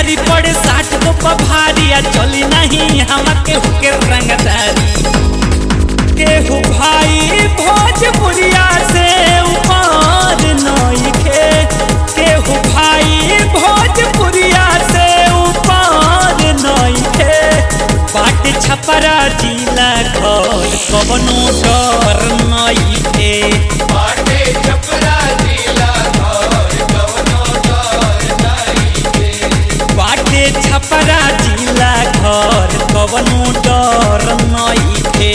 भारी पड़े साठ तो भारी आ चली नहीं हमके हुके रंगदारी केहू भाई भोजपुरिया से ऊपर नइखे केहू भाई भोजपुरिया से ऊपर नइखे बाट छपरा जिला घर कवनो डर नइखे बाटे छपरा जिला घर कवनो डर नइखे बाटे छपरा जिला घर कवनो डर नइखे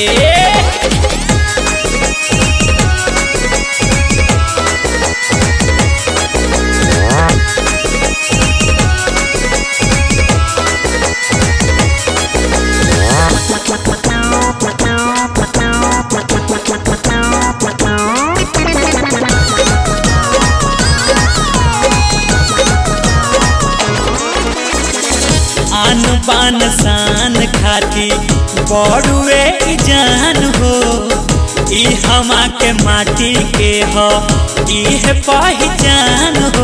आन बान शान खाती बड़ुए ई जान हो ई हमा के माटी के हो ई है पहचान हो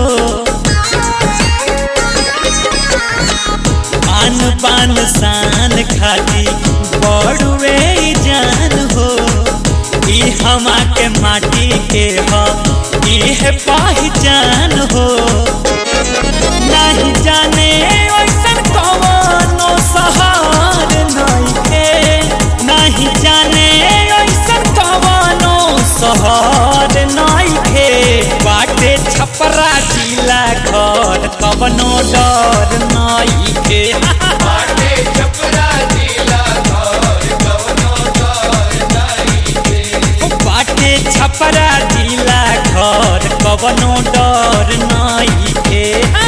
आन बान शान खाती बड़ुए ई जान हो ई हमा के माटी के हो ई है पहचान हो नहीं जाने ओइसन कवनो सहार नइखे नहीं जाने ओइसन कवनो सहार नइखे बाटे छपरा जिला घर कवनो डर नइखे बाटे छपरा जिला घर कवनो डर नइखे बाटे छपरा जिला घर कवनो डर नइखे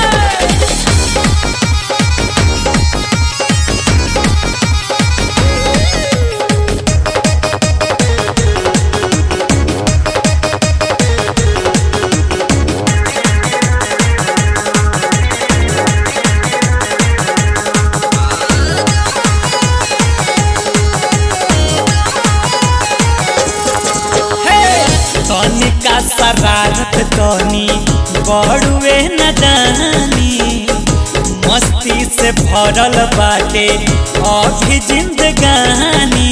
तनिका शरारत तनी बड़ुए नदानी मस्ती से भरल बाटे अभी जिंदगानी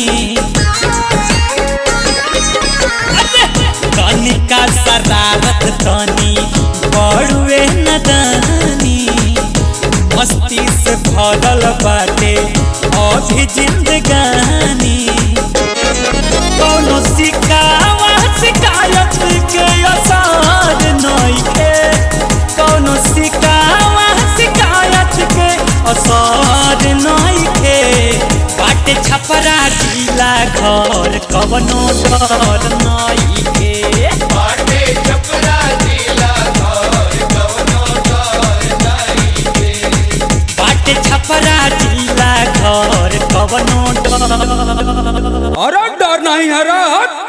तनिका शरारत तनी बड़ुए नदानी मस्ती से भरल बाटे अभी जिंदगानी कौनो शिकावा शिकायत के असर नइखे कौनो शिकावा शिकायत के असर नइखे बाटे छपरा जिला घर कवनो डर नइखे बाटे छपरा जिला घर कवनो डर नइखे बाटे छपरा जिला घर कवनो डर अरे डर नहीं है रे हट